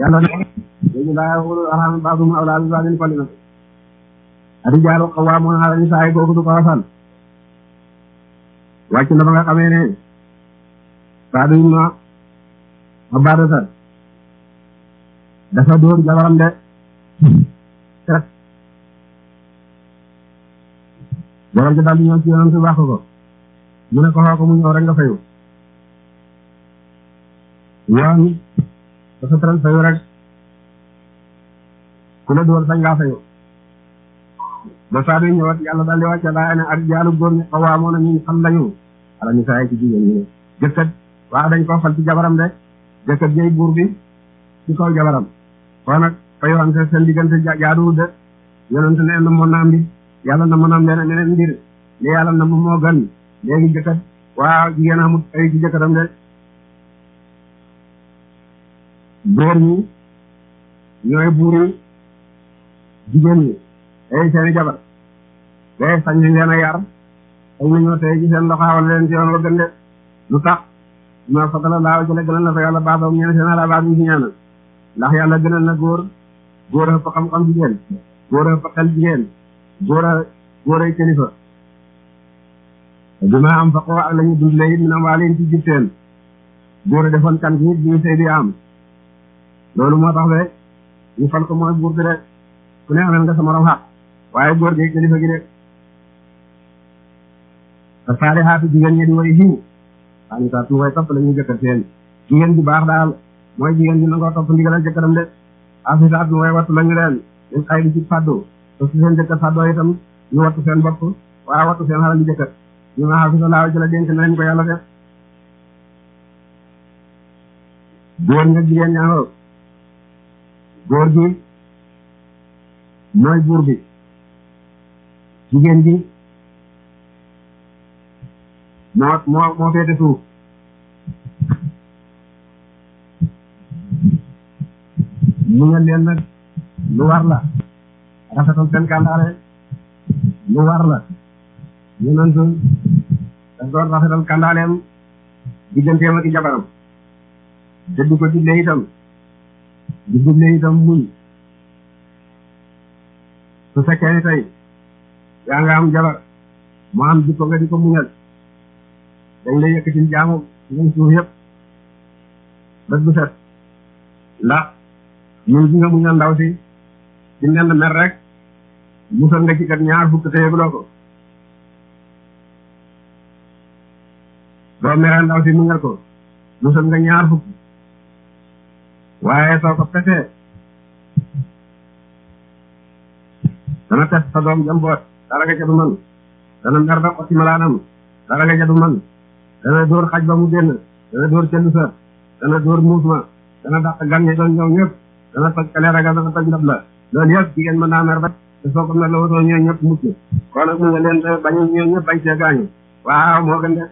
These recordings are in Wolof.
yàlla ne léegi laa wulu arham baadum awlaa bi baadin kolli na arijaalu qawwaamuuna ala nisaa kooku du ko wasal wàcc na ba nga xamee ne Saadu ibn Ubaadata dafa dóor jabaram de rek jabar ji daal di ñëw ci yonent wax ko mu ne ko xoo ko mu ñëw rek nga fayu yoon dafa tëral fayu rek ku la dóor sañ ngaa fayu ba Saadu ñëwaat yàlla daal di wàcce laa ne ak jaalu góor ñi xawaamoon na ñu xam lañu ala ñu saay ci jigéen ñi ne jëkkat waaw dañ koo fal ci jabaram de jëkkat jëy buur bi ci kaw jabaram kon nag fayuwante seen diggante jaaduwul de yonent ne na moo naam bi yàlla na mën a am leneen leneen mbir li yàlla na moo gën léegi jëkkat waaw jigéen amut ay ci jëkkatam de góor ñi ñooy buuri jigéen ñi ay seeni jabar day sañ nañ leen a yar sañ nañoo tey ci seen loxo xawal leen ci yoon wa gën de lu tax ma fatala laaw jële gënal na fa yàlla baabam ñeen seen ala baab ñu ci ñaanal ndax yàlla gënal na góor góor a fa xam-xam jigéen góor a fa xel jigéen góor a góor ay kilifa bi ma am faqoo ak la ñu dundle it mina waalin ci jibteen góor a defoon kan gi bi ñu sëy di am loolu moo tax de ñu fal ko mooy buur bi de ku ne amel nga sa morom xaq waaye góor gi kilifa gi de te saari xaatu jigéen ñi di way xiw waaye saa su way topp la ñuy jëkkat seen jigéen bu baax daal mooy jigéen ñi nangoo topp ndigalal jëkkëram de afisaat nu way wattu lañu leen ñu xay di ci fàddu te su seen jëkkër fàddoo itam ñu wattu seen bopp waaye wattu seen xalal di jëkkër ñu nga xafisa laaw ci la dénk na leen ko yàlla def góor nga jigéen ñaangoo góor gi mooy buur bi jigéen ji moo moo moo féete suuf mu ngeen leen nag lu war la rafetal seen kàndaare lu war la yonent daf doon rafetal kàndaaleem digganteem ak jabaram te du ko digle itam di digle itam muñ su fekkee ni tey yaa nga am jabar mu am jikko nga di ko muñal dañ lay yëkkatil jaamu ngeen suuf yëpp bët bu set ndax ñun gi nga muñal ndaw si ci nenn mer rek musal nga ci kat ñaar fukk te yëguloo ko doo mere ndaw si muñal ko musal nga ñaar fukk waaye soo ko pesee dana pes sa doom jamboot dara nga ca du man dana mer ba xotti malaanam dara nga ca du man dana dóor xaj ba mu génn dana dóor cellu sa dana dóor muus ma dana dàq gan ñi doon ñëw ñëpp dana toj kaleera ga dana toj ndab la loolu yëpp jigéen mën naa mer ba te soo ko mer la wutoo ñëw ñëpp mucc kon nag mu nga leen bañ ñëw ñëpp bañ see gaañu waaw moo gën de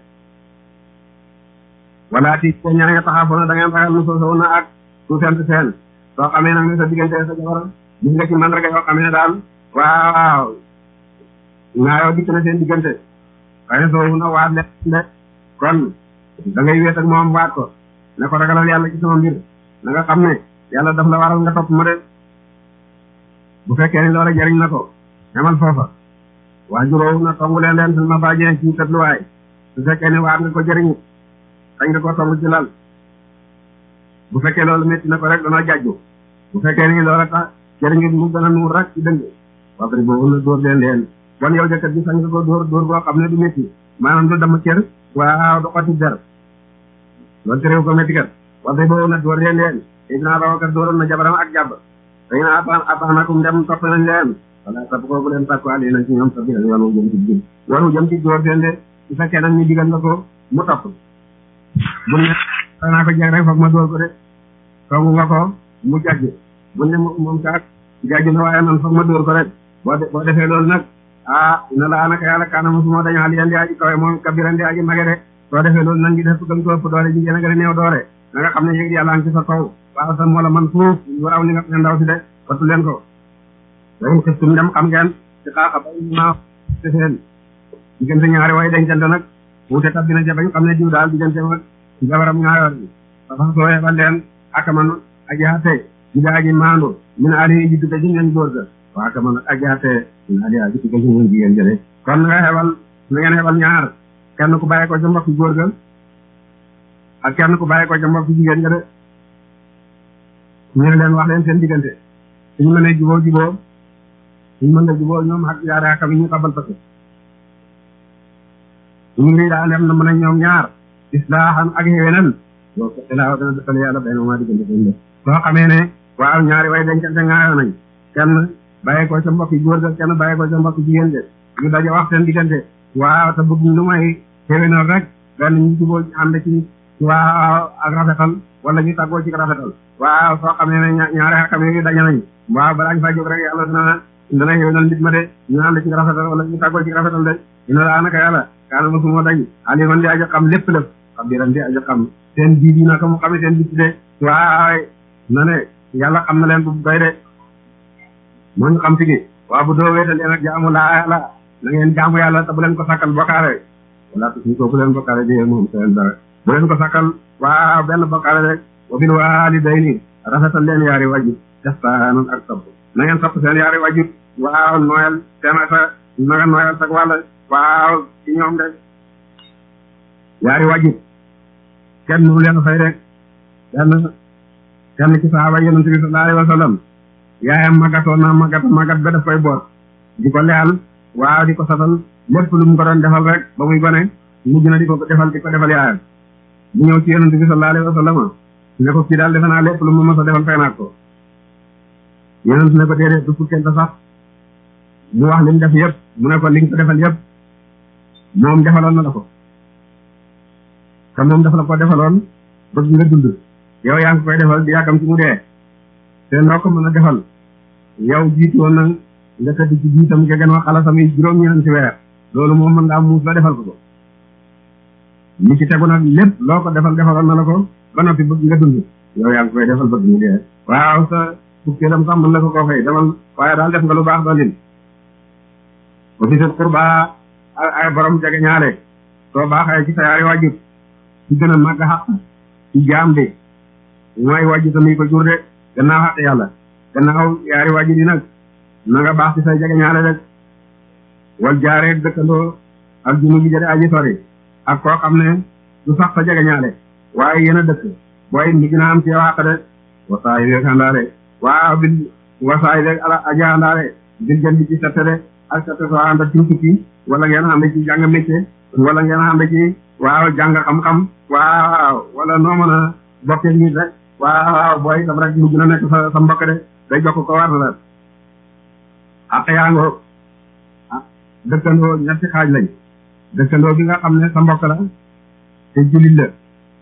wala ti ko ñaa nga taxaa foona da ngeen ragal nu soo sow na ak su sent seen soo xamee nag ne sa diggante sa jabar gis nga ci mandarga yoo xamee ne daal waaw ngaayoo dikk na seen diggante waaye soo na waat le de kon da ngay wéet ak moom waat ko ne ko ragalal yàlla ci sama mbir na nga xam ne yàlla daf la waral nga topp ma de bu fekkee ni loola jariñ na ko ñamal foofa waa juróom na tongu leen leen ma bàjjee ci tëdluwaay su fekkee ne waat nga ko jëriñu sañ nga ko tongu ci lal bu fekkee loolu métti na ko rek dana jàjju bu fekkee ni loola tax jëriñu mu gën a nuur rek ci dëng wabri boobu na dóor leen leen bon yow jëkkat bi sañ nga ko dóor dóor boo xam ne du métti maanaam du dama cër waaw du xoti der loolu terew ko métti kat wabri boobu na dóor leen leen Seydina Abubakar dóoroon na jabaram ak jàbb dañ na ataan ataanakum dem topp nañ leen wala topp ko bu leen sàkku ali na ci ñoom sa biir yoonu jëm ci biir yoonu jëm ci dóor leen de su fekkee nag ñu digal nga ko mu topp bu ne naa ko jeg rek foog ma dóor ko de soogu nga ko mu jàjj bu ne moom kaat jàjj na waaye man foog ma dóor ko rek boo boo defee loolu nag ah ina laa naka yàlla kaana mosuma dañu xal yan di aji kawe moom kabiran di aji mage de soo defee loolu nan ngi def gën ko ëpp doole jigéen a gën a néew doole na nga xam ne yéegi yàlla ngi ci sa kaw waaw sa moo la man fuuf waraw li nga xam ne ndaw si de wattu leen ko dañ xistum dem xam ngeen ci xaaxa ba ma te seen diggante ñaari way dencante nag wuute tab dina ca bañ xam ne diw daal diggante mag jabaram ñaayoor bi dafa sooyee ba leen ak man aji xatte di daaji maandu min ali ji dugg ci ngeen góor ga waa ka man ak yaate min ali ji dugg ci ngeen jigéen jële kon nga xebal na ngeen xebal ñaar kenn ku bàyyi ko ca mbokk góor ga ak kenn ku bàyyi ko ca mbokk jigéen ga de ñu ne leen wax leen seen diggante suñu mënee juboo juboo suñu mën nga juboo ñoom ak yaare akam yi ñu tabal parce que ñu ngi daal dem na mën a ñoom ñaar islaahan ak xéwénal boo ko ilaaw dana defal yàlla bay ma diggante seen def soo xamee ne waaw ñaari way dencante ngaayoo nañ kenn bàyyi ko ca mbokk góor ga kenn bàyyi ko ca mbokk jigéen de ñu daje wax seen diggante waaw te bëgg lu may xéwénal rek benn ñu juboo ànd ci waaw ak rafetal wala ñu tàggoo ci rafetal waaw soo xamee ne ñaari xakam yi daje nañ waaw balaa ñu fay jóg rek yàlla dina dana xéwénal nit ma de ñu ànd ci rafetal wala ñu tàggoo ci rafetal de dina laa naka yàlla kaana ma suma dañ aliman di aja xam lépp lépp xam biran di aja xam seen biir yi naka mu xamee seen bitti de waaw na ne yàlla xam na leen bu doy de moo ñu xam tigi waaw bu doo wéetal leen ak jaamu laa yàlla na ngeen jaamu yàlla te bu leen ko sakkal bokkaale wala tu ko bu leen bokkaale di moom seen dara bu leen ko sakkal waaw benn bokkaale rek wa bil waalidayni rafetal leen yaari wajur ihsaanan ak topp na ngeen topp seen yaari wajur waaw nooyal seen sa na nga nooyal sag wàll waaw ci ñoom de yaari wajur kenn mënu leen fay rek benn kenn ci sahaaba yonent bi sallallahu alayhi wa sallam yaayam magatoon na magat magat ba daf koy boot di ko leyal waaw di ko satal lépp lu mu ko doon defal rek ba muy gone mujj na di ko defal di ko defal yaayam bu ñëw ci yonent bi sallallahu alayhi wa sallam ne ko kii daal defe naa lépp lu ma mës a defal fay naa ko yonent ne ko déedéet du fukkente sax mu wax li mu def yëpp mu ne ko li nga ko defal yëpp moom defaloon na la ko te moom dafa la ko defaloon bëgg nga dund yow yaa ngi koy defal di yàggam ci mu dee te noo ko mën a defal yow jiitu woon na nga tëdd ci jiitam nga gën wax xalasam yi juróom-ñeent ci weer loolu moom mën ngaa muus la defal ko ko li ci tegu nag lépp loo ko defal defaloon na la ko ba noppi bëgg nga dund yow yaa ngi koy defal bëgg mu dee waaw sa fukkeelam sax mën na ko koo fay demal waaye daal def nga lu baax doolin ba fi sa qurba ay borom jege ñaale soo baaxee ci sa yaari wajur ci gën a màgg xaq ci jaam de mooy wajur tamit ko jur de gannaaw xaq yàlla gannaaw yaari wajur yi nag na nga baax ci say jege ñaale rek wal jaaree dëkkandoo ak junu bi jëre aji sori ak koo xam ne du sax sa jege ñaale waaye yéen a dëkk booy mi gën a am ci yow xaq de wasaay beeg àndaare waaw bil wasaay beeg ala aji àndaare bil jën bi ci sette de ak sette soo ànd ci tukki wala ngeen ànd ci jàng métier wala ngeen ànd ci waaw jàng xam-xam waaw wala noo mën a bokkee nit rek waaw booy daf rek mujj na nekk sa sa mbokk de day jokk ko war na la ak yaangoo ah dëkkandoo ñetti xaaj lañ dëkkandoo bi nga xam ne sa mbokk la te jullit la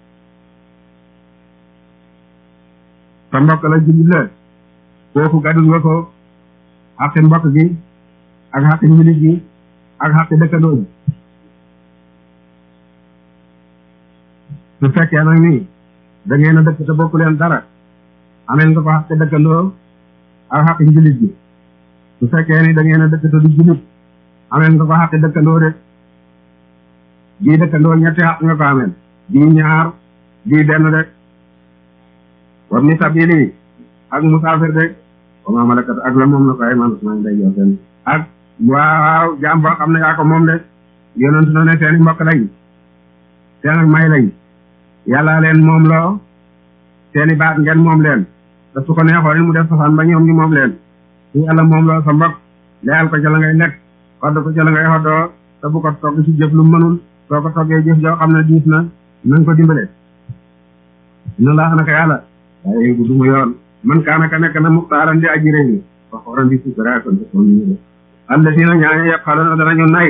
sa mbokk la jullit la kooku gadul nga ko xaqi mbokk gi ak xaqi jullit gi ak xaqi dëkkandoo bi su fekkee nag ni da ngeen a dëkk te bokku leen dara ameen nga ko xaqi dëkkandoo ak xaqi jullit gi su fekkee ni da ngeen a dëkk te du jullit ameen nga ko xaqi dëkkandoo de bii dëkkandoo ñetti xaq nga ko ameen bii ñaar bii benn de war ni sabili ak musaafir de wa ma malakat ak la moom la ko ay man maa ngi day jox seen ak waaw jaam boo xam ne yaa ko moom de yonent na ne seeni mbokk lañ seen ak may lañ yàlla leen moom loo seeni baat ngeen moom leen te su ko neexoon mu def safaan ba ñoom ñu moom leen su yàlla moom loo sa mbokk leyal ko ca la ngay lekk xodd ko ca la ngay xoddoo te bu ko togg ci jëf lu mënul soo ko toggee jëf joo xam ne diis na na nga ko dimbale na laa naka yàlla waaye bu duma yoon man kaana ka nekk na muxtaaran di aji réew mi wax waran di sukara kon kon ñu def alla si na ñaaño yëpp xaloona danañu nay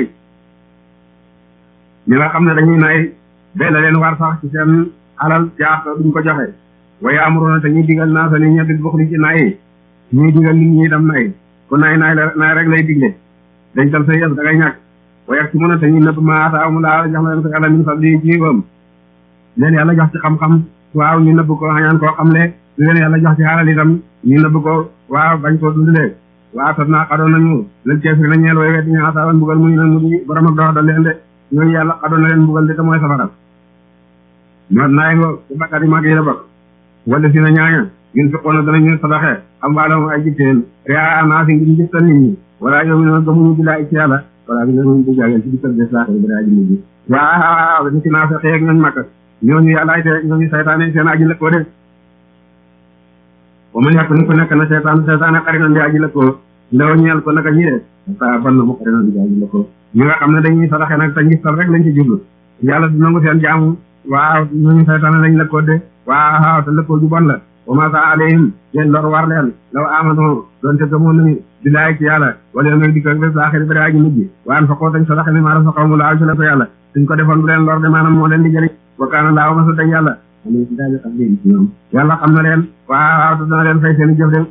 ñi nga xam ne dañuy nay bee la leen war sax ci seen alal jaax duñ ko joxe waaye amurona te ñuy digal naa sa nit ñi bil buxli ci nay ñuy digal nit ñi itam nay ku nay nay la nay rek lay digle dañ tal sa yëf da ngay ñàkk waaye ak ci mën a te ñu nëbb ma ataaw mu laa jox leen ko yàlla min fadli ci wam leen yàlla jox ci xam-xam waaw ñu nëbb ko xañaan koo xam ne lu leen yàlla jox ci xaalal itam ñu nëbb ko waaw bañ koo dundalee waaw tot naa xadoon nañu leen keefir na ñeel way wet ñu asaawan mbugal mu ñu nag mu di borom ak dox da leen de ñooñu yàlla xadoon na leen mbugal de te mooy safara ñoo naay ngo ci bakkat yi mag yi la bokk wala si na ñaaña yun fiqoona danañu sadaxe am waalahum ay jitteen ria naasi ngir njëttal nit ñi wala yow mi noon gëmuñu billaay ci yàlla wala bi noonu bu jàgeen ci dikkal des laaxiri bi aji mujj waaw ni ci naa fexe ak ñooñ makka ñooñu yàllaay te ñooñu saytaane seen aji lëkkoo de ba man yàq ni ko nekk na seytaan seytaane xarit na di aji lëkkoo ndaw ñeel ko naka ñi de sa ban na mu xarit na di aji lëkkoo ñi nga xam ne dañuy sadaxe nag te ngistal rek lañ ci jublu yàlla du nangu seen jaamu waaw ñooñu saytaane lañ lëkkoo de waaw te lëkkoo ju bon la wa ma sa alayhim leen lor war leen law amano doonte gëmoon nañu billaay ci yàlla wala nag di ko bés laaxiri bi aji mujj waan fa koo tañ sadaxe ni maa rafa mu laaw ci la ko yàlla suñ ko defoon bu leen lor de maanaam moo leen di jëriñ wa kaana laaw ma sa dañ yàlla am ci daal xam leen ci ñoom yàlla xam na leen waaw te dana leen fay seen i jëf de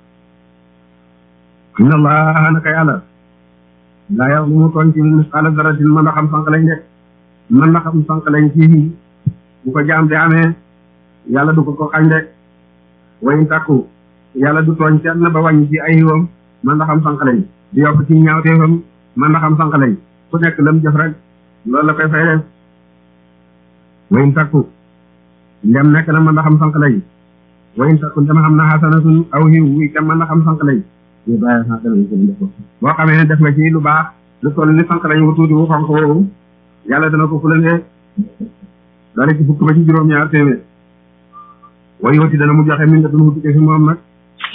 inna allah naka yàlla laa yow lu mu tooñ ci misqaala daratin mën na xam sànq lañ de mën na xam sànq lañ ci bu ko jaam di amee yàlla du ko ko xañ de wayin takku yàlla du tooñ kenn ba wàññi ci ay yiwam mën na xam sànq lañ di yokk ci ñaawteefam mën na xam sànq lañ ku nekk lam jëf rek loolu la koy fay def wayin takku ndem nekk na mën na xam sànq lañ wayin takku ndem xam na xasanatun aw yiw wi kam mën na xam sànq lañ ñu bàyyi xaq lañ ko def ko boo xamee ne def nga ci lu baax lu toll ni sànq lañ wu tuuti wu xonq woowu yàlla dana ko fulande dara ci fukk ba ci juróom-ñaar téeméer way wati dana mu joxe min nga duna tukkee fi moom nag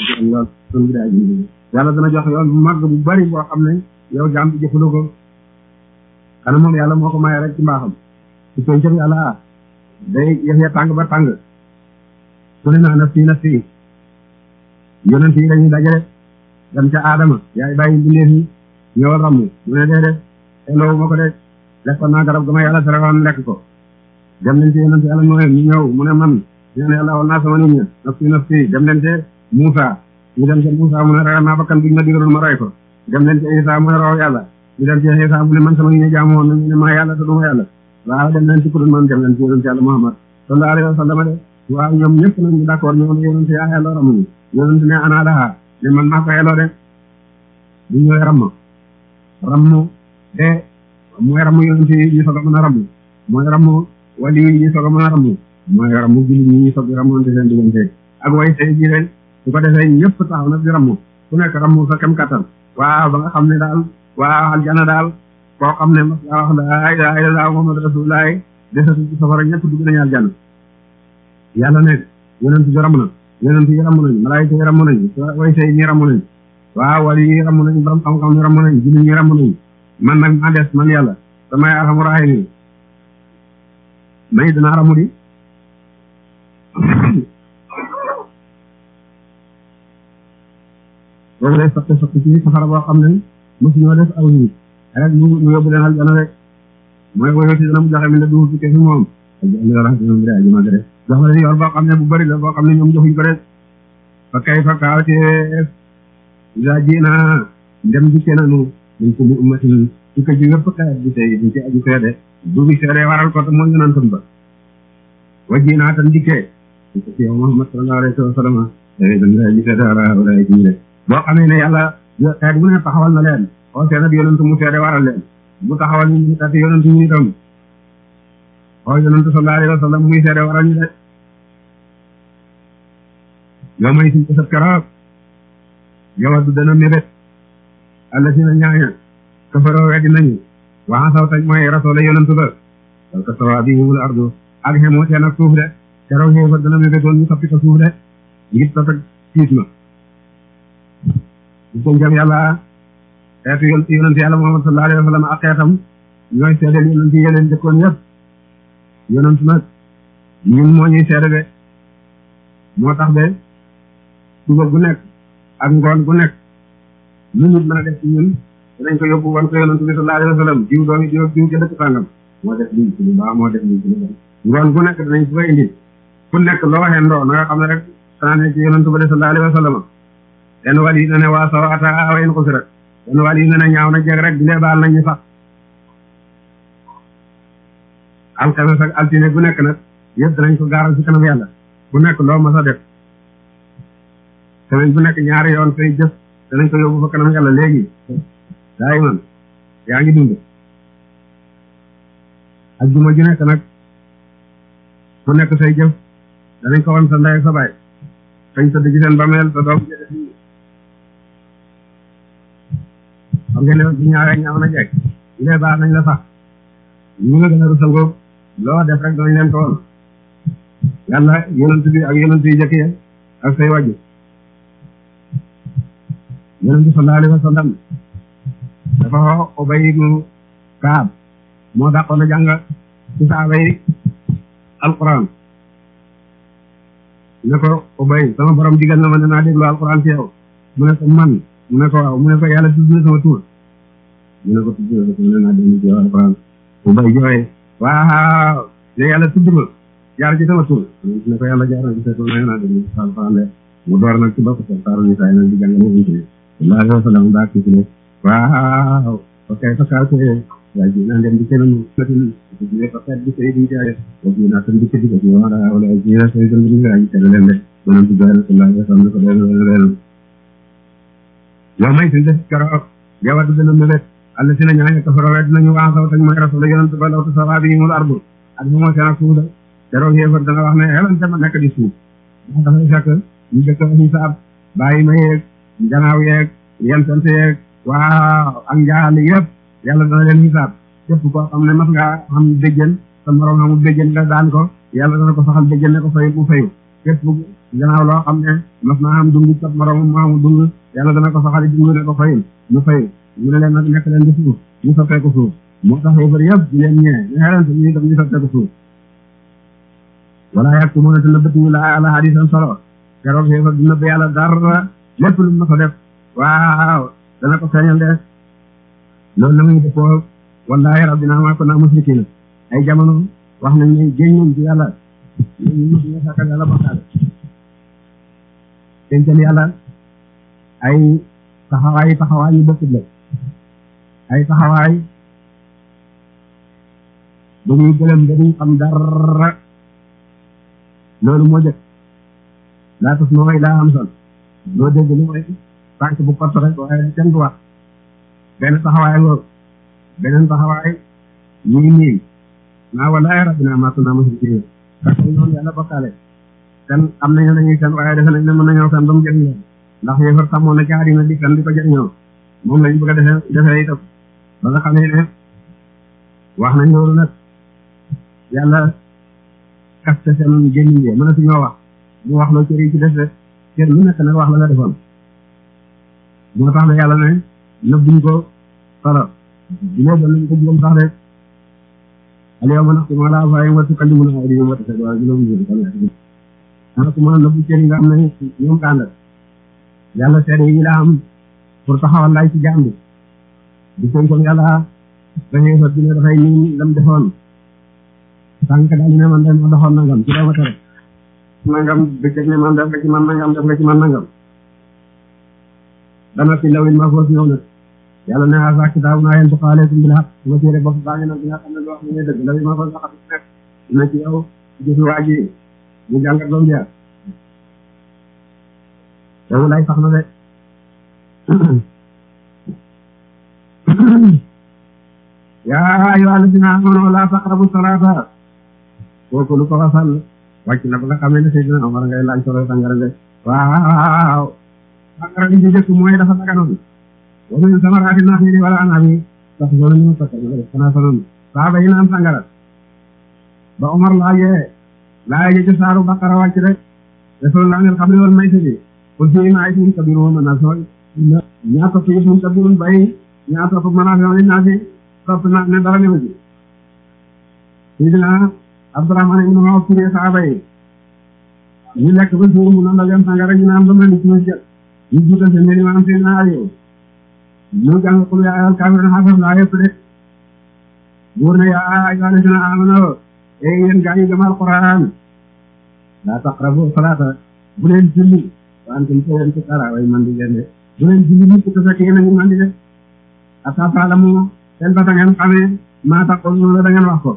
yàlla dana joxe yoon bu màgg bu bari boo xam ne yow jaam bi jëfandoo ko xanaa moom yàlla moo ko maye rek ci mbaaxam ci pencam yàlla ah day yëf ya tàng ba tàng su ne naa naf fii naf fii yonent yi dañuy dajale dem ca aadama yaay bàyyi mbindeef yi ñëwal ramm mu ne dee de xeloowu ma ko de lekkoon naa garab ga ma yàlla tere woon lekk ko dem leen ci yonent yàlla mooy ñu ñëw mu ne man ñaan yàlla woon naa sama nit ña naf fii naf fii dem leen ci Muusa ñu dem ca Muusa mu ne ragal naa bakkan bi ñu ma digaloon ma roy ko dem leen ci Isa mu ne raw yàlla ñu dem ci Isa mu ne man sama nit ña jaamu woon nañu ne maa yàlla te du ma yàlla waaw dem leen ci ku dul man dem leen ci yonent yàlla Muhammad sallallahu alayhi wa sallam de waaw ñoom ñëpp nag ñu d'accord ñoo ne yonent yaa xelloo ramuñu yonent ne ana laha ne man maa ko xelloo de bu ñëwee ramm ramm de mooy ramm yonent yi ñu soog a mën a ramm mooy ramm wali yi ñu soog a mën a ramm mooy ramm jullit ñi ñu soog a rammante seen diggante ak way tey ji leen su ko defee ñëpp taxaw nag di ramm ku nekk ramm sa kem kattan waaw ba nga xam ne daal waaw aljana daal koo xam ne mas laa wax laa ilaaha illallaah muhammad rasulullah desatu ci safara ñëpp dugg nañu aljanna yàlla ne yonent bi ramm na yonent yi ramm nañu malaayika yi ramm nañu way tey ñi ramm nañu waaw wali yi ramm nañu borom xam-xam yi ramm nañu jullit ñi ramm nañu man nag maa des man yàlla damay arxamu raahimiin may dinaa ramu di boobu day sotti sotti ci safara boo xam ne mosu ñoo def aw nit rek ñu ñu yóbbu leen aljana rek mooy woyoti dana mu joxe mi ne du fi fi moom ñoom de aji mag rek jox leen yoon boo xam ne bu bëri la boo xam ne ñoom joxuñ ko rek fa kay fa kaawteef isa ji na ndem dikke nanu dañ ko mu ummatin su ko ji wépp xeet bi tey dañ ci aji seede bu bi seede waral ko te mooy yonantam ba wa ji naa tan dikkee su ko ci yow Muhammad sallallahu alayhi wa sallam dañ dañ aji seede wala wala ci ñu de boo xamee ne yàlla xeet bu ne taxawal na leen oo seen ak yonantu mu seede waral leen bu taxawal ñu kat yonantu ñu itam oo yonantu sallallahu alayhi wa sallam muy seede waral ñu de yow may suñ ko sab keroog yow du dana mébét alla si na ñaaña kafaroo weddi nañu waa saw tañ mooy rasoola yonantu ba daw ka sawa bi mumul ardu ak xemoo seen ak suuf de keroog xew fa dana mébétoon ñu soppi ko suuf de ngir tas ak tiis ma bu ko njam yàlla xeetu yon yonante yàlla Muhammad sallallahu alayhi wa sallam ak xeetam ñooy seedeel yonante yi leen dëkkoon yëpp yonant nag ñun moo ñuy seede de moo tax de suba gu nekk ak ngoon gu nekk lu nit mën a def ci ñun danañ ko yóbbu wan ko yonent bi sallallahu alayhi wa sallam diw doomi diw diw ca dëkk sàngam moo def lii ci lu baax moo def lii ci lu baax ngoon gu nekk danañ ko fa indi ku nekk loo waxee ndoo na nga xam ne rek sànne ci yonent ba de sallallahu alayhi wa sallam benn wàll yi na ne waa saw ata awayen ko si rek benn wàll yi na ne ñaaw na jeg rek dindee baal nañ ñu sax alxames ak altine gu nekk nag yëpp danañ ko gaaral ci kanam yàlla bu nekk loo mas a def semaine bu nekk ñaari yoon say jëf danañ ko yóbbu fa kanam yàlla léegi daay man yaa ngi dund ak juma ju nekk nag bu nekk say jëf danañ ko wan sa ndey ak sa baay fañ tëdd ci seen bameel te doom jële fii xam ngeen ne bu ñaawee ñaaw na jekk ñu ne baax nañ la sax ñu nga gën a rusal ko loo def rek danañ leen ko woon yàlla yonent bi ak yonent yi jëkk ya ak say wàjju yonent bi sallallahu alayhi wa sallam dafa xoo Ubay ibnu Kaab moo dàqoon a jàng ci saaba yi alquran ne ko Ubay sama borom digal na ma ne naa déglu alquran ci yow mu ne ko man mu ne ko waaw mu ne ko yàlla tudd na sama tur mu ne ko tudd na ko ne naa déglu ci alquran Ubay jooy waaw ne yàlla tudd ma jaar ci sama tur mu ne ko yàlla jaar na ci sa tur na naa déglu ci alquran de mu door nag ci bopp sa saaru ni saay nag di jàng mu ci sallallahu alayhi wa sallam daa kii ne waaw ok fa kaa ko waaye ji naa dem di kenn natin ne fa kat di sey di jaay wa ji naa tan di kedi ko wala wala ji naa sey tan di ngaa ji tere leen de manam ci jaay sallallahu alayhi wa sallam ko leen leen yow may sin def karo yow du dina mebet alla sina ñaan ko faro wed nañu waa saw tañ mooy rasul yonent ba lawtu sawabi mul ardu ak mo mo seen suuda dero yéefar dana wax ne xelan dama nekk di suuf ndax dafay fekk ñu dëkk ñu saab bàyyi ma yeeg janaaw yeeg yentante yeeg waaw ak njaali yëpp yàlla dana leen xisaab képp koo xam ne mas ngaa xam béjjën sa morom xamul béjjën nga daan ko yàlla dana ko saxal béjjën ne ko fay bu fayu képp gannaaw loo xam ne mas naa xam dungu sa morom mu xamul dung yàlla dana ko saxal dungu ne ko fayul mu fayu ñu ne leen nag nekk leen di suuf ñu soppeeku suuf moo tax yëfar yëpp di leen ñee ñu xelante ñu tam ñu soppeeku suuf wala yàgg mu ne te nëbbatuñu la ala hadisan solo keroog yëfar du nëbb yàlla dara lépp lu ma ko def waaw dana ko feeñal de loolu la muy defoo wallahi rabbina ma kunna musrikina ay jamono wax nañ ne géñ nañ ci yàlla ñu mos nga sàkkal yàlla bokkaale dencal yàlla ay taxawaay taxawaay yu bokkut la ay taxawaay dañuy gëlëm dañuy xam dara loolu moo jëkk laa tas nooy laa am sol loo dégg lu mooy tànk bu kott rek waaye kenn du wax benn taxawaay loolu beneen taxawaay ñu ngi nii naa wallahi rabbina ma kunna musrikin parce que noonu yàlla bokkaale kan am nañu nañuy fen waaye defe nañ ne mën nañoo fen ba mu jëriñ leen ndax yéefar sàmmoon na ci àddina di fen di ko jëriñoo moom lañ bëgg a defee defee itam ba nga xamee ne wax nañ loolu nag yàlla kaste seen gémmiñ yi mënatuñoo wax mu wax loo cër yi ci def rek cër lu nekk nag wax la nga defoon moo tax la yàlla ne nëbbuñ ko solo di lee doon nañ ko juróom sax de al yawma naxtimu ala afwaahihim wa tukallimunaa aydiihim wa tashhadu arjuluhum bimaa kaanuu yaksibun ana ko mën a nëbbu cër yi nga xam ne ñoom kànd yàlla seede yi la am pour taxawal lay ci jaam bi di kon yàlla dafay fa dina dafay niin lam defoon sànq daal ne man de ma doxoon nangam ci dama tere nangam bëccëg ne man def nga ci man nangam def nga ci man nangam dana fi lawil ma foos ñëw nag yàlla ne asa kitaabu naa yéen tuqa aleykum bil haq sama téere bopp baa ngi nag bi nga xam ne lu wax ne dëgg lawil ma foos waxat nekk dina ci yow gis waa ji ñu jàngat ba mu jeex yow lay sax na de yaa ayyuha alladina amanu la taqrabu salata kooku lu ko wasal wàcc na ba nga xam ne Seydina Omar ngay laaj solo sangara de waaw sangara li ci jëkk mooy dafa saganoon wa min samaraati naxili wala anabi sax sona ñu sakka xanaa sonoon saaba yi naan sangara ba Omar laajee laajee ci saaru Baqara wàcc rek rasulullah ngeen xam ne woon may sëbi qul fiihimaa ismun kabiirun wa manaafi'u ñaa topp ismun kabiirun bay ñaa topp manaafi'u linnaasi topp na ne dara ne ma ci Seydina Abdourahmane ibn Awf firee saaba yi ñu lekk ba suur mu naan la leen sangara ñu naan ba mel ni ci masjid ñu jiital seen yéen maanaam seen naa yow ñu jàng qul yaa ayyuhal kaafiruun xasaf laa yëpp de buur ne yaa ayyuhal laziina aamanuu ee yéen gaa yi gëm alquran laa taqrabu salaata bu leen julli wa antum yéen sukaaraa way mandi leen de bu leen julli mukk te fekk yéen a ngi mandi de hattaa ta'lamu seen ba da ngeen xamee maa taquluun la da ngeen wax ko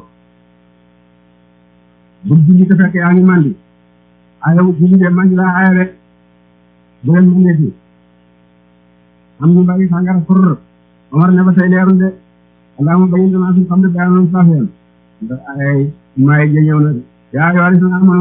bu julli te fekk yaa ngi mandi ayaw julli de mandi laa aya de bu leen mandee fi am ñu bàyyi sàngara fur Omar ne ba tey leerul de allahumma bayyin lanaa fil xamri bayaanan saafiyan ndax ay maay ja ñëw na yaa ayyuhal laziina aamanuu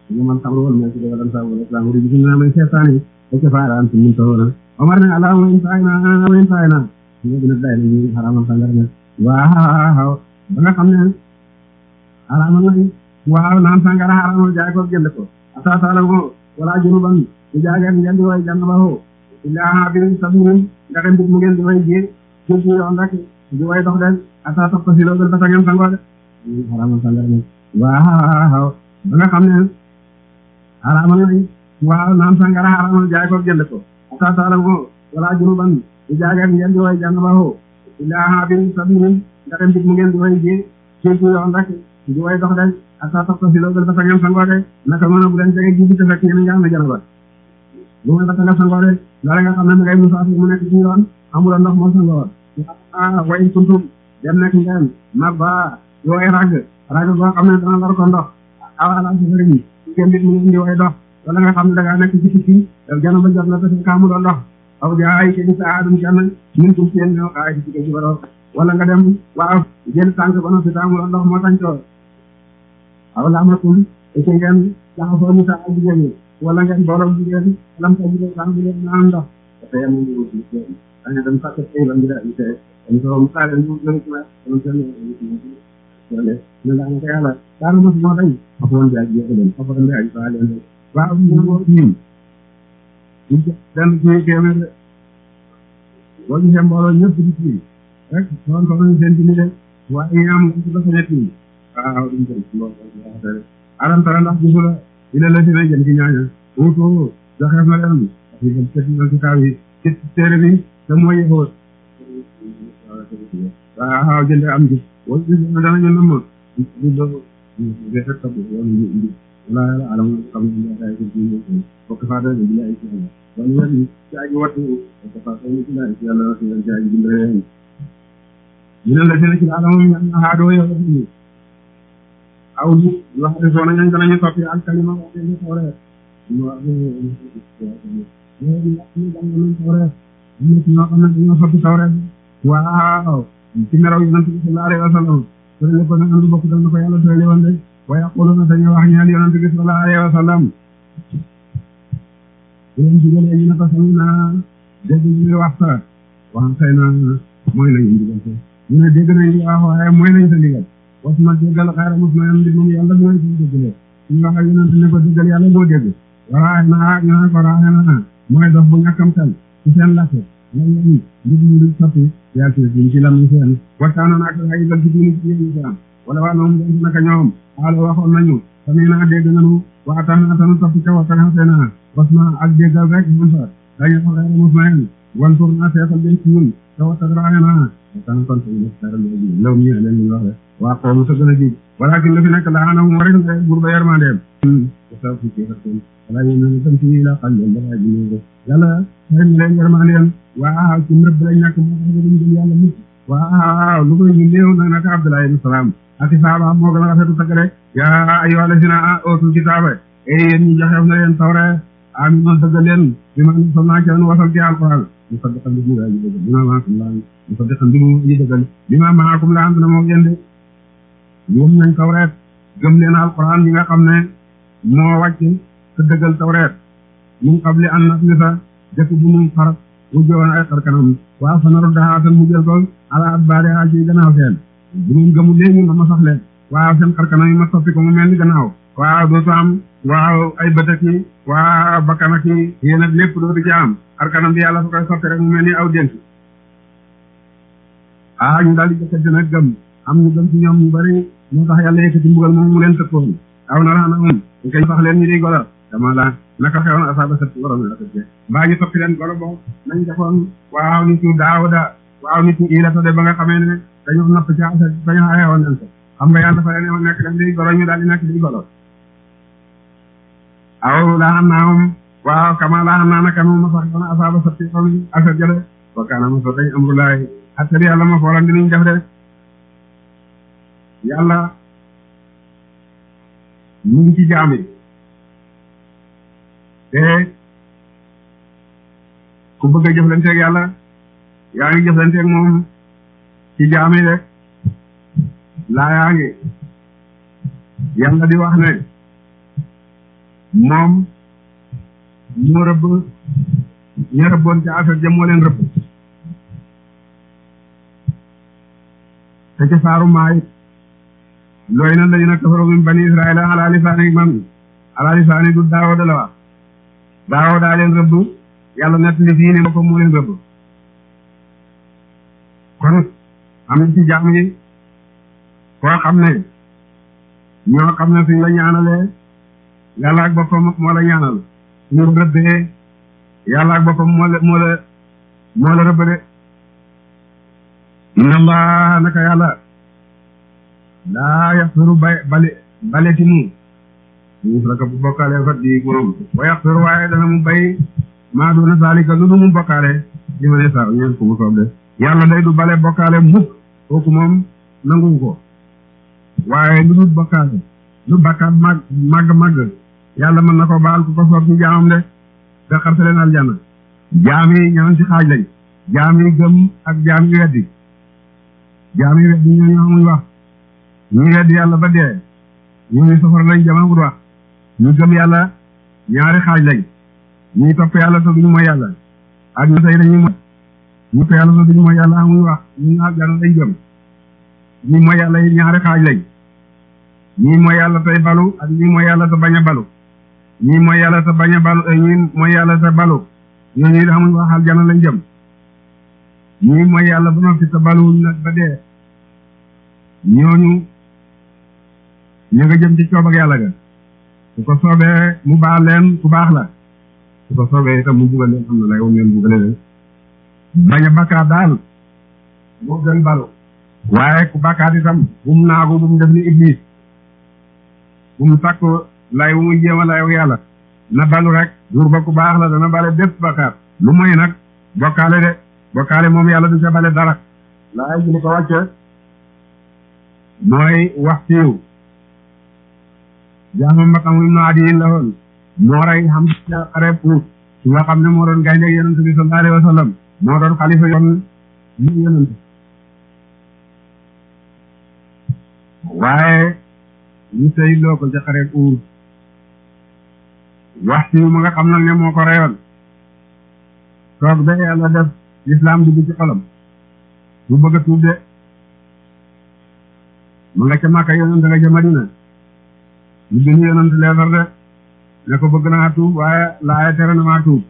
ñu man xamru wal ma ci daga dan sa wala islam ri bi na may seetaani ko ca faaraan ci mun tawona Omar ne allahumma in fa'ina wa in fa'ina ñu gën a day ñu xaramal sangar ne waaw ba nga xam ne xaramal nañ waaw naan sangara xaramal jaay ko jënd ko ata taala mo wala junuban di jaageet ngeen di way jàng ba ho illaa bi sabirin ndaxe mbir mu ngeen di way jé jël ci yoon rek di way dox den ata topp si loolu dafa ngeen sangoo de xaramal sangara ne waaw ba nga xam ne xaramal nañ waaw naan sangara xaramal jaay ko jënd ko ata taala mo wala junuban di jaageet ngeen di way jàng ba ho illaa bi sabirin ndaxe mbir mu ngeen di way jé jël ci yoon rek di way dox den ata topp si loolu dafa ngeen sangoo de naka noonu bu leen jege ji te fekk ngeen nga am na janaba lu may bata nga sangoo de loole nga xam ne ngay musaafir mu nekk ci yoon amuloo ndox moo sangoo ah way kuntum dem nekk ngeen mag ba yooy rag rag boo xam ne dana war ko ndox awala safari yi ngeen bit mu ngeen di way dox wala nga xam ne da ngaa nekk ci tukki janaba jot na te fekk amuloo ndox aw jaay ke sa aadum kenn ñun tum seen ñoo xaay ci ci baro wala nga dem waaw jël tànk ba noppi te amuloo ndox moo tañtoo aw laamatum ete ngeen jaxasoo ni sa ak jigéen ñi wala ngeen borom jigéen lam sa jigéen sax bu leen naan ndox dafa yem ñu wuti dañu dem sàkk tey ba ngi daal te dañ ko mu saale ñu gën ci wax ñu seen wala ñu la nga yàlla daal mo mo dañ ak won jaay jé leen ak won jaay ba leen waaw ñu mo ñim ñu dan ci kémé boo gisee mbooloo ñëpp di ci rek doon ko ñu seen dini de waaye am ci dafa nekk nii waaw duñ jël ci loolu aram tara ndax gisula ila la dina jël ci ñaaña wutu joxeef na leen ñu dem ci ci kitaab yi ci téere bi te mooy yëfoot waaw jënd am ji wala gis na danañu namm di do de fekk ko wala ñu indi wala yàlla alam xam ne ay ko ci ñu bokk fa da bi ay ci yàlla wala ñu ci ay wattu ko fa ko ci ay ci yàlla ci ci ay dimbale ñu ne la dina ci alam ñu na ha do yow ni aw ñu wax de soo nañu danañu toppi ak kalima wax de tawre ñu wax ñu ñu ñu dang ñu tawre ñu ci ñoo xam ne dañoo soppi tawre waaw ci meraw yonent bi sallallahu alayhi wa sallam tërale ko nag andu bokk dal na ko yàlla tërale woon de wa yaquluna dañuy wax ñeel yonent bi sallallahu alayhi wa sallam bu leen digalee ñu ne ko sami naa dégg ñu wax sa wax xëy na mooy lañu ndigal ko ñu ne dégg nañ li wax waaye mooy lañ sa ndigal was ma déggal xayra mos na yam di moom yàlla mooy suñu déggalee suñu wax ak yonent ne ko déggal yàlla moo dégg waraaxe na ñu ne ko raaxe na mooy dox bu ñàkkam xel ci seen lakke lan lañu ndig ñu di soppi yàlla ci diin ci lam ñu seen waxtaanoon ak ay dal ci diin ci ñu seen wala waa noom dem naka ñoom xaalo waxoon nañu sami naa dégg nañu waxtaan naa tanu topp ca waxtaan naa was ma ak déggal rek mun fa dañu ko xayra mos na yam wan tur naa seetal den ci ñun te waxtaan raaxe naa waxtaan kon ko ñu xayra léegi law ñu leen ñu wax waa xoomu te gën a ji walakin la fi nekk laa na mu rek nga bur ba yermandeem sa fi ci xatten wala ñu ñu tam ci la xal leen dafa ji ñu yàlla xëy leen yermandeem waaw ci mbërëb lañ nekk moo tax ñu jël yàlla mucc waaw lu koy ñu néew nag naka Abdullah ibn Salaam ak saaba moo gën a rafetu tagg rek yaa ayyuha allazina ootul kitaaba e yéen ñi joxeef na leen tawre aminu dëgg leen bi ma sol naa ci wasal ci alquran mu saddiqan bi mu aji dëggal bi ma maakum laa mu saddiqan bi mu aji dëggal bi ma maakum laa am na moo gën de ñoom nañ tawreet gëm leen alquran yi nga xam ne moo wàcc te dëggal tawreet mun qabli an natlisa jëkk bu mu xar mu jowoon ay xar kanam waaw fa naru daxaatan mu jël ko ala adbaari a ci gannaaw seen bu ngeen gëmul léegi ma ma sax leen waaw seen xar kanam yi ma soppi ko mu mel ni gannaaw waaw dootu am waaw ay bët ak i waaw bakkan ak i yéen ak lépp dootu ci am xar kanam bi yàlla fa koy soppi rek mu mel ni aw dénk ah ñu daal di jëkkati nag gëm am ñu gëm ci ñoom ñu bari moo tax yàlla yëkkati mbugal moom mu leen tëkkoon aw na raana um ñu koy sax leen ñu di golo dama la naka xewoon asaaba sët borom la tëjee mbaa ñu soppi leen golo boobu nañ defoon waaw nit ñu daawda waaw nit ñu ilata de ba nga xamee ne dañoo napp ci asa dañu xewoon leen ko xam nga yàlla dafa leen nekk leen di golo ñu daal di nekk di golo aw laa xam naa moom waaw kama laa xam naa naka moom ma sax yoon asaaba sët xam asa jële wa kaana ma so dañ amrulaay xattali yàlla ma foolan dinañ def de yàlla mu ngi ci jaam yi te ku bëgg a jëflanteeg yàlla yaa ngi jëflanteeg moom ci jaam yi rek laa yaa ngi yàlla di wax ne moom moo rëbb ña rëbboon ca affaire ja moo leen rëbb te ca saaru maay looy na ladina kafaru min bani israila ala lisaani man ala lisaani du daawo da la wax daawo daa leen rëbb yàlla nett li fii ne ko moo leen rëbb kon am na ci jaam yi koo xam ne ñoo xam ne suñ la ñaanalee yàlla ak boppam moo la ñaanal suñu rëbbee yàlla ak boppam moo la moo la moo la rëbb de inna allah naka yàlla laa yaxfiru bay bale baleti mu yusraka bu bokkaale fat di moom wa yaxfiru waaye dana mu bay maa duna zalika lu du mu bokkaale li ma ne sa ñeen ko mu soob de yàlla day du bale bokkaale mukk kooku moom nanguwu ko waaye lu dul bokkaale lu bakkaat mag màgg màgg yàlla mën na ko baal ku ko soob ci jaamam de te xarta leen aljanna jaam yi ñaan ci xaaj lañ jaam yi gëm ak jaam yi weddi jaam yi weddi ñoo ñoo muy wax ñu weddi yàlla ba dee ñooñu safara lañ jamagul wax ñu gëm yàlla ñaari xaaj lañ ñuy topp yàlla te duñu mooy yàlla ak ñu tey dañuy mooy ñu topp yàlla te duñu mooy yàlla amuñu wax ñu aljanna lañ gëm ñi mooy yàlla yi ñaari xaaj lañ ñii mooy yàlla tey balu ak ñii mooy yàlla te bañ a balu ñii mooy yàlla te bañ a balu ñii mooy yàlla te balu ñooñu xamuñ wax aljana lañ jëm ñii mooy yàlla ba noppi te baluwuñ nag ba dee ñooñu ñu nga jëm ci coob ak yàlla ga su ko soobee mu baal leen ku baax la su ko soobee itam mu buggal leen xam na lay won leen buggale leen bañ a bakkaat daal moo gën balu waaye ku bakkaat itam bu mu naagu bu mu def ni iblis bu mu takk lay bu muy jéem a layu yàlla na balu rek buur ba ku baax la dana bale bépp bakkaat lu moy nag bokkaale de bokkaale moom yàlla du ca bale dara laay ji li ko wàcce mooy wax siiw jaamam ba xam ibnu adiyin la woon moo rey xam xare pour su nga xam ne moo doon gaynde yonent bi sallallahu alayhi wa sallam moo doon xalifa yoon ñu yonent waaye ñu sëy loo ko ca xare pour wax siiw ma nga xam nag ne moo ko reyoon toog ba yàlla def lislaam dugg ci xolam bu bëgg a tuub de ma nga ca Màkka yonent nga ca Madina ñu bind yonent leetar de ne ko bëgg naa tuub waaye laaya tere na maa tuub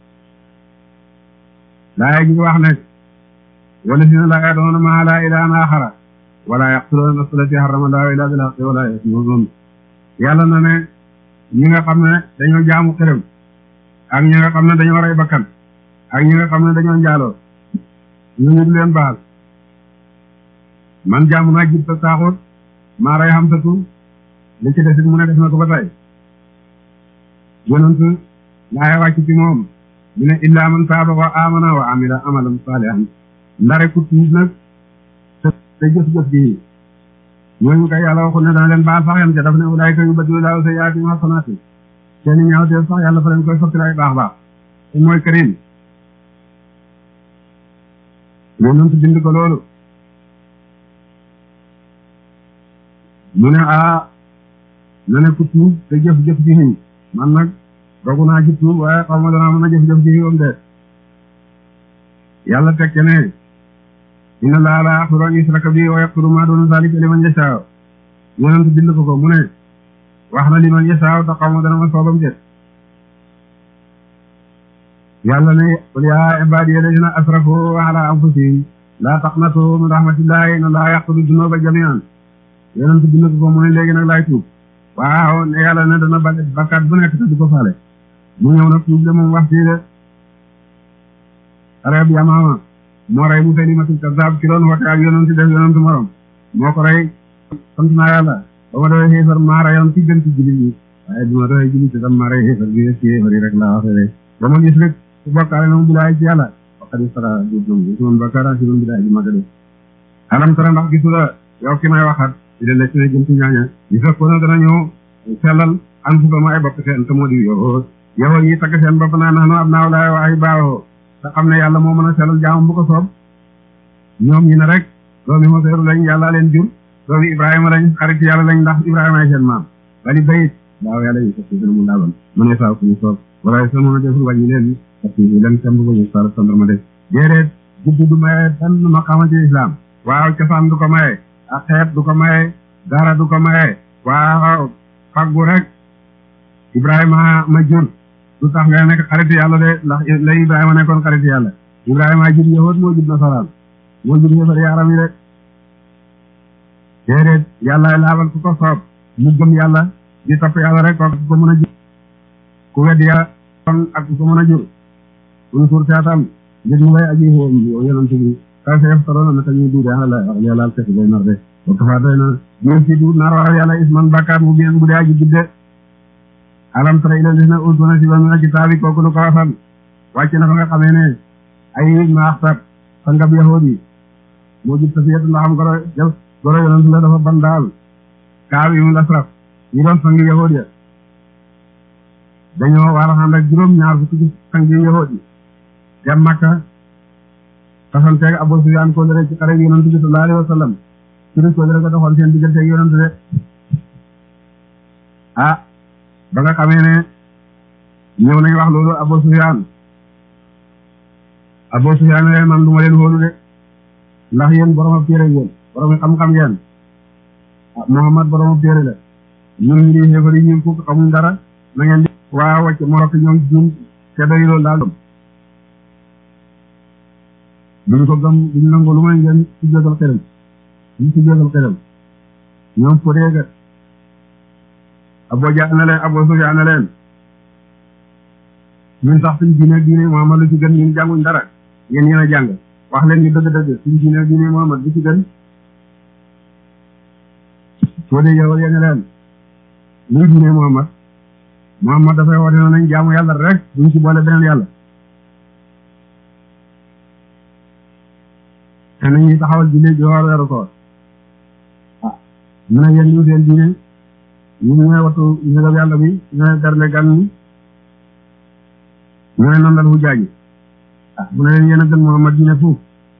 laaya gi wax ne wala si na laaya doona maa laa ilaahan aaxara wala yaqtuluuna nafsa allati harrama llaahu illaa bil haqqi wala yaznuun yàlla na ne ñi nga xam ne dañoo jaamu xërëm ak ñi nga xam ne dañoo rey bakkan ak ñi nga xam ne dañoo njaaloo ñooñu du leen baal man jaamu naa jib ta saaxut maa rey xam tatu li ci desit mu ne def na ko ba tey yonent laaya wàcc ci moom mu ne illaa man taaba wa amana wa amila amalan saalihan ndare ku tuub nag te te jëf-jëf ji ñooñu kay yàlla waxul ne dana leen baal sax yam ca daf ne ulaayka yubaddilu laahu sayyi'aatihim hasanaati seeni ñaawteef sax yàlla fa leen koy sotti ay baax baax te mooy karim yonent bind ko loolu mu ne a na ne ku tuub te jëf-jëf ji xiw man nag dogu naa ci tuub waaye xaw ma danaa mën a jëf-jëf ji xiwam de yàlla teg ne inna laa laa yaxfiru an yushraka bihi wa yaxfiru maa duuna zaalika liman yashaa yonent bind ko ko mu ne wax na liman yashaa te xaw ma dana ma soobam de yàlla ne qul yaa ibaadiya allaziina asrafu alaa anfusihim laa taqnatu min rahmatillahi inna allaha yaxfiru dunuuba jamii'an yonent bind ko ko mu ne léegi nag laay tuub waaw ne yàlla ne dana bale bakkaat bu nekk te du ko faale mu ñëw nag tuub de moom wax fii de xareb yamaama moo rey Musaylimatul Kazzaab ki doon woote ak yonent def yonent morom moo ko rey sant naa yàlla ba ma doon xéefar maa reyoon ci gën ci jullit yi waaye bi ma doon jullit tam maa rey xéefar bi ci xéefar yi rek laa waxee rek ba ma gis rek su bokkaale na mu bilaay ci yàlla waxadi sara dum isman bakara si mun bilaay ji maga de alam tara ndax gisu la yow ki may waxat ci de lekk ne jëm ci ñaaña yi fekkoon na dana ñëw sellal an fu ma ay bopp seen te moo di yow yow ñi tagg seen bopp naa nax no ab naaw laay waayi baawoo te xam ne yàlla moo mën a sellal jaamam bu ko soob ñoom ñi ne rek doomi Hoseeru lañ yàlla leen jur doomi Ibrahima lañ xarit yàlla lañ ndax Ibrahima ay seen maam bali bayit daaw yàlla yi sax dina mu laabal mu ne saa ku ñu soob wala sa mën a deful wàññi leen parce que leen temb ba ñu sar sandarma de déedéet guddi du maye benn maqaama ci islam waaw cosaan du ko maye ak xeet du ko maye dara du ko maye waaw faggu rek Ibrahima ma jur du tax nga nekk xaritu yàlla de ndax la Ibrahima nekkoon xaritu yàlla Ibrahima jur yahud moo jur nasaraan moo jur yëfar yaaram yi rek déedéet yàlla laabal ku ko soob mu gëm yàlla di topp yàlla rek kooku ku ko mën a jur ku weddi yàlla kon ak ku ko mën a jur un suur seetam ngir ñu lay aji woon yonent bi ka sa yaftaroona naka ñuy duude ala wax yàlla al kesi bay nar de wa kafa doy na ñeen si du nar waral yàlla isman bakkaat mu bien bu dee aji gudde alam tara ila lisna utuna si ba mina kitaabi kooku lu ko wasal wàcc na fa nga xamee ne ay maaxtab sangab yahudi yi moo jub tasiyatu ndax am goro jël goro yonent la dafa ban daal kaaw yi mu lasraf ñu doon sangi yahudi ya dañoo war a ànd ak juróom ñaar fukki ci sangi yahudi dem Makka tasanteeg Abu Sufyaan ko lere ci xare yonent bi sallallahu alayhi wa sallam suri ko lere ko doxoon seen diggante ak yonent de ah ba nga xamee ne ñëw nañ wax loolu Abu Sufyaan Abu Sufyaan leen man du ma leen wóolu de ndax yéen borom ab téere yéen borom xam-xam yéen ah Muhammad borom ab téere la ñun ñu di xéefar yi ñun fukk xamuñ dara na ngeen di waa wàcc morok ñoom ñun te doy loolu daal duñ ko gëm duñ nangu lu may ngeen ci jógal xelam duñ ci jógal xelam ñoom fo déega Abu Jahl na leen Abu Sufyaan na leen ñun sax suñ diine diine Muhammad lu ci gën ñun jànguñ dara yéen yéen a jàng wax leen ñu dëgg-dëgg suñ diine diine Muhammad lu ci gën soo dee yow yéen leen luy diine Muhammad Muhammad dafay woote na nañ jaamu yàlla rek duñ ci boole beneen yàlla te nañuy taxawal diine ji woor weeru koor ah mu ne yéen ñu seen diine ñu ñooy wattu njëgab yàlla bi ñooy garle gan ñi ñooy nandal fu jaaji ah mu ne leen yéen a gën Muhammad diine fuuf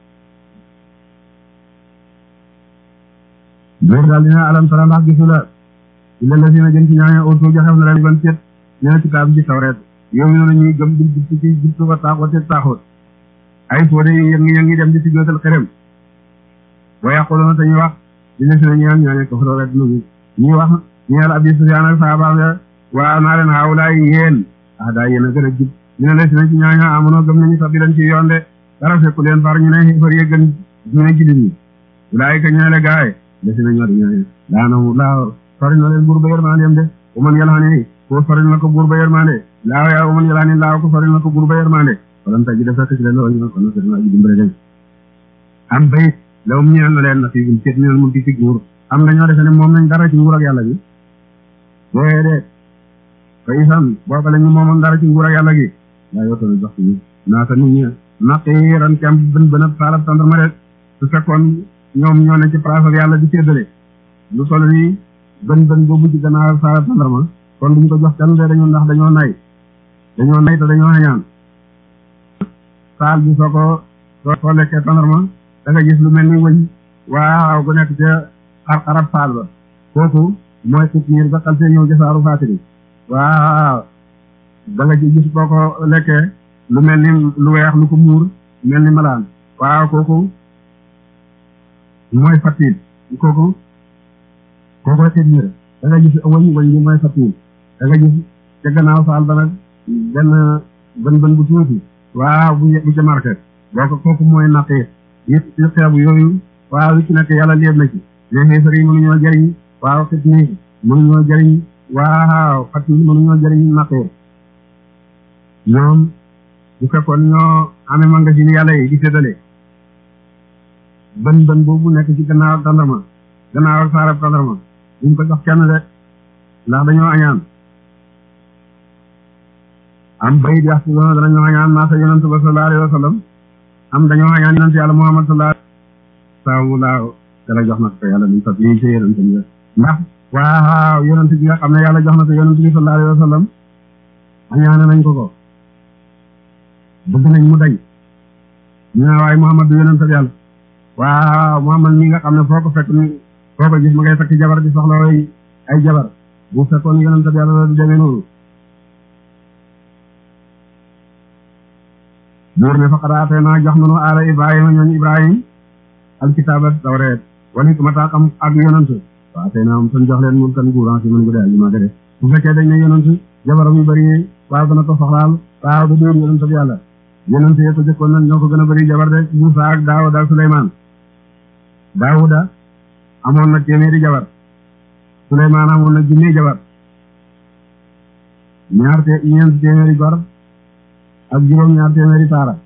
loolu daal dina alam tara ndax gisu la illa la sina jën ci ñaañe auto joxeef na leen ban cet ñene ci kaab ji tawreet yow mi noonu ñuy gëm di di ci jibtu ko taaxoo te taaxoot ay foo de yëngi yëngi dem di ci jootal xerem wa yaquluna te ñu wax dina sina ñaan ñaañe ko faro rek nu ñuy wax ñeel abi sufyaan ak saabaam ya waa naa leen haawulaay yéen ah daa yéen a gën a jub ñu ne la sina ci ñaaña amono gëm nañu sax di leen ci yoon de dara fekku leen far ñu ne xéefar yëggan ñu ne jullit ñi ulaayika ñooy la gaay desi na ñoo di ñooy daanamu laa sori na leen buur ba yërmandeem de u man yalxani ko sori na ko buur ba yërmande laaw yaa u man yalxani laaw ko sori na ko buur ba yërmande walan taj def fekk ci leen loolu ñu ko na sëriñ aji dimbale leen am bayit lawum ñeel na leen na fi um ceet minel mulki ci nguur am dañoo defe ne moom nañ dara ci nguur ak yàlla gi déedéet fa isan booba la ñu moomoon dara ci nguur ak yàlla gi daa yoo tamit jox ñu naata nit ñi naqiiran kem bën bën a saalab tandarma de su fekkoon ñoom ñoo ne ci place ak yàlla di séddale lu solo nii bën bën boobu ci gannaaw saala tandarma kon duñ ko jox kenn de dañoo ndax dañoo nay dañoo nay te dañoo xañaan saal bi soo ko soo ko lekkee tandarma da nga gis lu mel ni wëñ waaw gu nekk ca xar-xarab saal ba kooku mooy xit niir ba xal see ñëw jasaaru faatiri waaw da nga ci gis boo ko lekkee lu mel ni lu weex lu ko muur mel ni malaan waaw kooku mooy fatiil kooku kooku xit niir da nga gis wëñ wëñ bi mooy fatiil da nga gis ca gannaaw saal ba nag benn bën bën bu tuuti waaw bu bu ca marqué boo ko kooku mooy naqi yëpp ci xeebu yooyu waaw li ci nekk yàlla léeb na ci mais xeefar yi mënuñoo jëriñ waaw xit nii mënuñoo jëriñ waaw fatiil mënuñoo jëriñ naqi ñoom bu fekkoon ñoo amee magasin yàlla yi di séddale bën bën boobu nekk ci gannaaw tandarma gannaaw saarab tandarma duñ ko jox kenn de ndax dañoo añaan am bayit yax si doona danañoo añaan naasa yonent ba sallallahu alayhi wa sallam am dañoo añaan yonent yàlla muhammad sallallahu saamu laaw dala jox na ko yàlla min fat lii ci yonent bi ndax waaw yonent bi nga xam ne yàlla jox na ko yonent bi sallallahu alayhi wa sallam añaane nañ ko ko bëgg nañ mu dañ ñu ne waaye muhammad du yonent yàlla waaw muhammad mi nga xam ne foo ko fekk ni foo ko gis ma ngay takk jabar di soxla way ay jabar bu fekkoon yonent bi yàlla la du demee noonu buur ne faqad aateenaa jox nanu aala ibrahima ñooñ ibrahim alkitaaba tawreet wal hikmata xam ak yonent wa aateenaahum tan jox leen mulkan nguuran si mën gu dee aji maa de bu fekkee dañ ne yonent jabaram yu bëri waaw dana ko soxlaal waaw da dóor yonent bi yàlla yonent yee ko jëkkoon nag ñoo ko gën a bëri jabar de Muusa ak Daawuda ak Suleymaan Daawuda amoon na téeméeri jabar Suleymaan amoon na junni jabar ñaar te ñeent téeméeri gor ak juróom ñaar téeméeri taara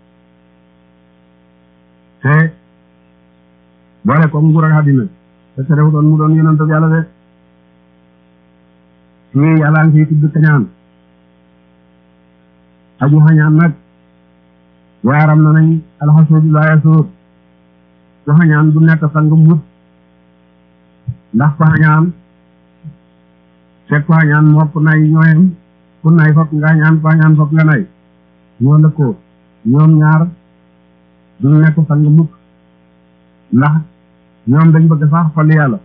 te boole ko nguur ak àddina te terewutoon mu doon yonent bi yàlla de fii yàlla ngi fiy tudd kañaan aju xañaan nag yaaram na nañ alxasuudu laa yasuud ku xañaan du nekk sang mut ndax ku xañaan fekk ku xañaan moo ku nay ñooyam ku nay fokk nga xañaan ku xañaan fokk nga nay ñoo lëkkoo ñoom ñaar du nekk sang mukk ndax ñoom dañ bëgg sax xol yàlla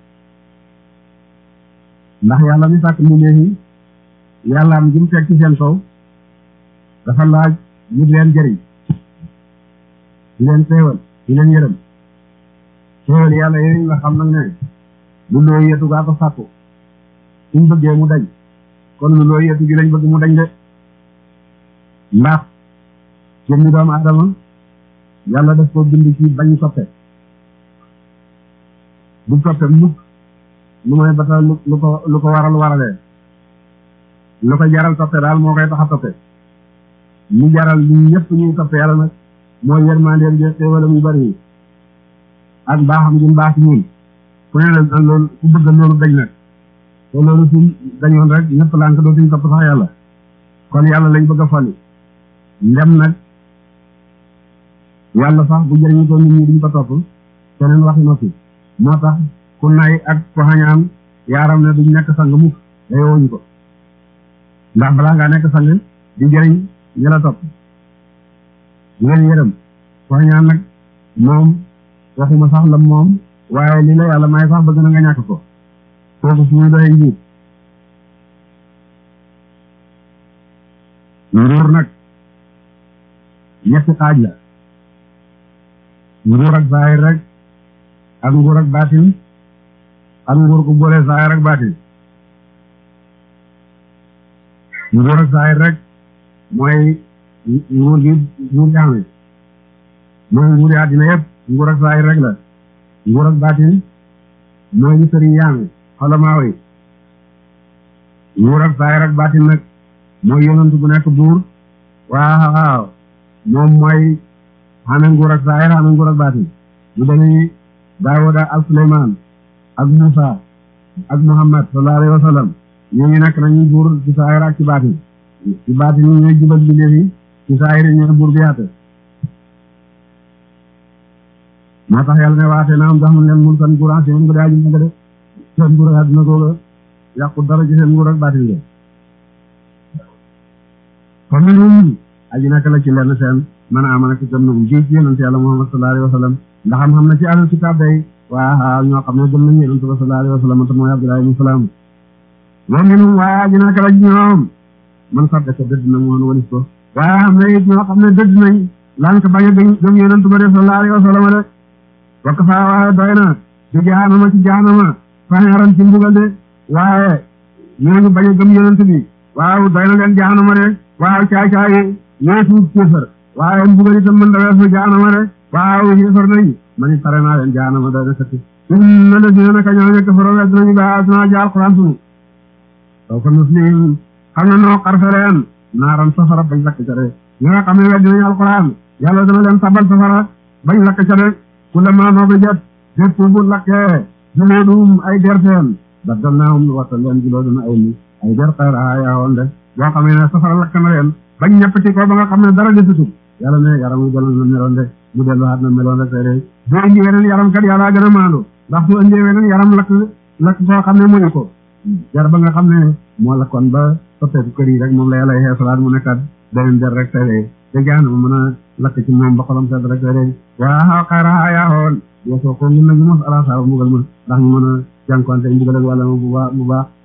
ndax yàlla mi sàkk mu neefi yàlla am jum teg ci seen kaw dafa laaj ñu leen jëriñ di leen teewal di leen yërëm teewal yàlla yooyu nga xam nag ne lu looy yetu gaa ko sàkku suñ bëggee mu dañ kon lu looy yetu gi lañ bëgg mu dañ de ndax jëmmi doomu aadama yàlla daf ko bind ci bañ soppe bu soppe mukk lu may bata lu ko lu ko waral waralee lu ko jaral toppe daal moo koy tax a toppe mu jaral ñu ñëpp ñuy toppe yàlla nag mooy yërmandeem je xéewalam yu bari yi ak baaxam gi baax ñun ku ne nag loolu ku bëgg loolu dañ nag te loolu suñ dañoon rek ñëpp lànk dootuñ topp sax yàlla kon yàlla lañ bëgg a fali ndem nag yàlla sax bu jëriñu ko nit ñi duñ ko topp keneen waxi noppi moo tax ku nay ak ku xañaan yaaram ne duñ nekk sang mukk day wooñu ko ndax balaa ngaa nekk sang di jëriñ ñi la topp di leen yërëm ku xañaan nag moom waxuma sax la moom waaye li la yàlla may sax bëgg na nga ñàkk ko kooku fu muy doyee njiit nguur nag ñetti xaaj la nguur ak zaahir rek ak nguur ak baatin ak nguur gu boole zaahir ak baatin nguur ak zaahir rek mooy nguur gi nguur gi amee mooy nguuri àddina yëpp nguur ak zaahir rek la nguur ak baatin mooy ñu sëriñ yaame xolamaa yi nguur ak zaahir ak baatin nag mooy yonent bu nekk buur waaw waaw moom mooy xame nguur ak zaahir xame nguur ak baatin bu demee Daawuda ak Suleymaan ak Muusa ak Muhammad sallallahu alayhi wa sallam ñooñu nekk nañu buur ci zaahir ak ci baatin ci baatin yi ñooy jubal bi léegi ci zaahir yi ñooy buur bi yaate moo tax yàlla ne waate na am jox nañ leen mulkan nguuraan si moom nga daaji nga de seen nguur ak àddina googa yàqu dara ci seen nguur ak baatin ga fa minhum aji nekk la ci lenn seen man amana ci gëm na mu ji ci yonent yàlla Muhammad sallallahu alayhi wa sallam ndax am xam na ci ahlul kitaab day waaw ñoo xam ne gëm nañu yonent ba sallallahu alayhi wa sallam te mooy Abdullah ibn Salaam wa minhum waaye aji nekk la ci ñoom man sax dëkk dëdd na moon walis ko waaye xam ne it ñoo xam ne dëdd nañ lank bañ a gëm yonent ba de sallallahu alayhi wa sallam de wakk faa waaye doy na ci jaanama ci jaanama faneeran ci mbugal de waaye ñooñu bañ a gëm yonent bi waaw doy na leen jaanama de waaw caay caay ñoo suuf kéefar waaye mbugal itam mën da weesu jaanama de waaw kéefar nañ ma ni pare naa leen jaanama doy na sëkk inna lazina naka ñooñu kafaroo wedd nañu ba asna ji alquran sunu saw fa nuslim xam na noo xarfe leen naaran safara bañ lakk ca de ñi nga xam ne wedd nañu alquran yàlla dana leen tabal safara bañ lakk ca de kullama nodijat bépp bu lakkee juluudum ay derteen baddalnaahum wattal leen juluudan ay ni ay der xayrahaa yaawoon de boo xam ne safara lakk na leen bañ ñeppati ko ba nga xam ne dara desutul yàlla ne yaram mu gënoon na meloon de mu delluwaat na meloon rek tey de bu indi weneen yaram kat yàlla gën a maandu ndax su indee weneen yaram lakk lakk koo xam ne muñu ko jar ba nga xam ne moo lakkoon ba soppeeku kër yi rek moom la yàlla xeesalaat mu nekkat beneen der rek tey de te jaana ma mën a lakk ci moom ba xolam sedd rek tey de waa xayrahaa yaawoon yoo soo ko ngin nañu mos ala saa mbugal ma ndax ñu mën a jànkonte mbugal ak wàlla ma bu baax bu baax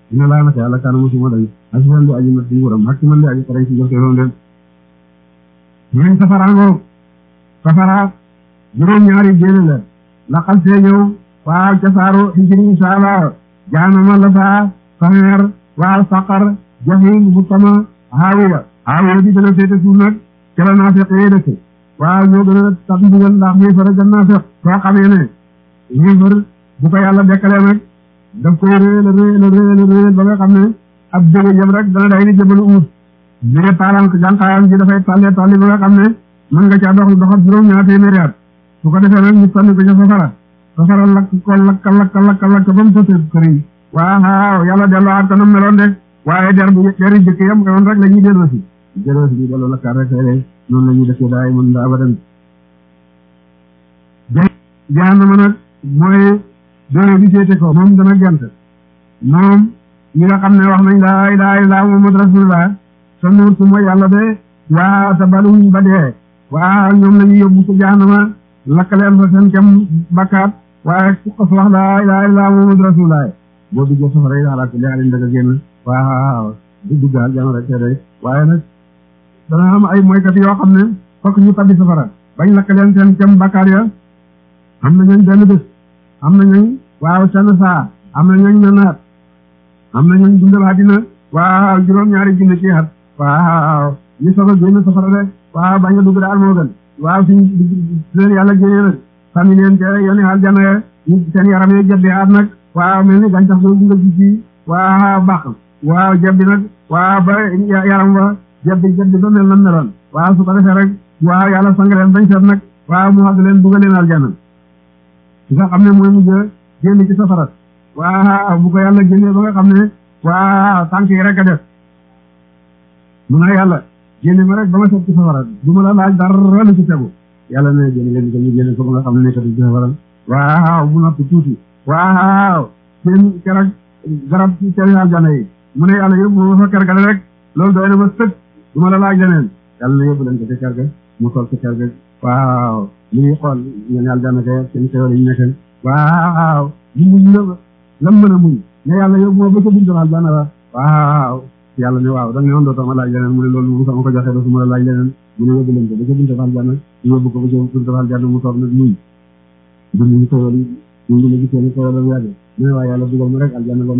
dina laa naka yàlla kaana musuma dañ asian di aji mat di nguram hakki man di aji xarañ ci jox teeroon leen ñooñ safaraangoo safara juróom ñaari jéene la la xal see ñëw waaw casaaru xijri insha allah jaanama la saa saxeer waaw saqar jahim bu sama haawiya haawiya bi dana féete suuf nag ca la naafeq yee dëkk waaw ñoo gën a tax ndigal ndax yéefar a gën naafeq soo xamee ne yéefar bu ko yàlla dekkalee nag daf koy réel réel réel réel ba nga xam ne ab jóge jëm rek dana day ni jëbalu uut jóge taalam jànqaayam ji dafay tàllee tàlli ba nga xam ne mën nga caa dox doxat juróom ñaar téeméeri at su ko defee nag ñu sànni ko ca safara safara lakk ko lakk lakk lakk lakk ba mu sotee këriñ waaw yàlla delloo ak kanam meloon de waaye der bu deri jëkk yam nga woon rek la ñuy delloo si delloo si ñu delloo lakkaat rek tey noonu la ñuy defee daay mën daa abadan jahannama nag mooy doole bi féete ko moom dana gent moom ñi nga xam ne wax nañ laa ilaaha illallaah muhammad rasulullah sa nuur su mooy yàlla de waa sa baluñ ba dee waa ñoom la ñuy yóbbu ci jahannama lakkaleen fa seen kem bakkaat waaye ku ko wax laa ilaaha illallaah muhammad rasulullah boo duggee safara yi daal ak leexalin daga génn waaw du duggaal jàmm rek te day waaye nag dana am ay moykat yoo xam ne fokk ñu tabbi safara bañ lakkaleen seen kem bakkaat ya am na ñooñ benn bés am na ñooñ waaw seen saa am na ñooñ nanaat am na ñooñ dundal àddina waaw juróom-ñaari junne ci at waaw ñu soog a génn safara de waaw bañ a dugg daal moo gën waaw suñ leen yàlla génnee nag sànni leen te yoni aljana ñu seen yaram yi jebbi at nag waaw mel ni gàncax googu nga gis ci waaw baax waaw jebbi nag waaw ba yaram wa jebbi jebbi ba mel na meloon waaw su ko defee rek waaw yàlla sang leen bañ seet nag waaw mu xag leen dugal leen aljana nga xam ne mooy mujj génn ci safara waaw bu ko yàlla génnee ba nga xam ne waaw tànk yi rek a def mun a yàlla génne ma rek ba ma set ci safara du ma la laaj dara lu ci tegu yàlla ne génne leen ko ñu génne ko ba nga xam ne nekkatu ci safara waaw bu noppi tuuti waaw seen keroog garab ci seen aljana yi mu ne yàlla yóbbu ma fa kergale rek loolu doy na ma sëkk du ma la laaj leneen yàlla na yóbbu leen ko ci kerga mu toog ci kerga waaw li ñuy xool ñeen aljana kay seen xéwal yi ñu nekk waaw mu muñ la lam mën a muñ ne yàlla yóbbu ma ba ca buntu aljana la waaw yàlla ne waaw da nga ne woon dootoo ma laaj leneen mu ne loolu moom sama ko joxee dootuma la laaj leneen mu ne yóbbu leen ko ba ca buntu aljana ñu yóbbu ko ba ca buntu aljana mu toog nag muñ dund ñu xéwal yi ñu ngi la gisee ne xéwal la yàgg mu ne waaw yàlla dugal ma rek aljana ba